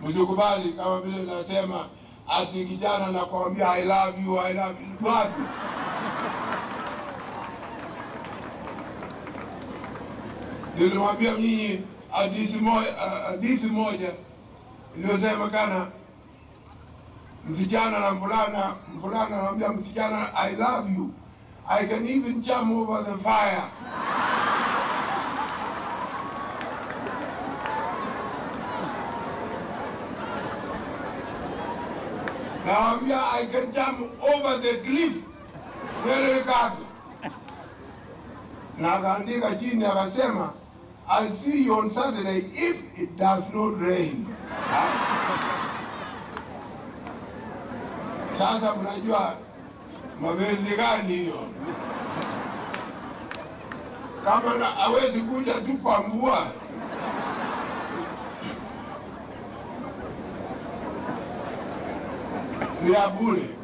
Msikubali kama vile nasema ati kijana nakwambia I love you, I love you. Wapi? Nilimwambia nyinyi hadithi moja, hadithi moja iliyosema kana msichana na mvulana, mvulana anamwambia msichana I love you. I can even jump over the fire. Nawambia I can jump over the cliff. Yale kapi. Na akaandika chini akasema I'll see you on Saturday if it does not rain. Sasa mnajua mapenzi gani hiyo? Kama na hawezi kuja tu kwa mvua. Ni ya bure.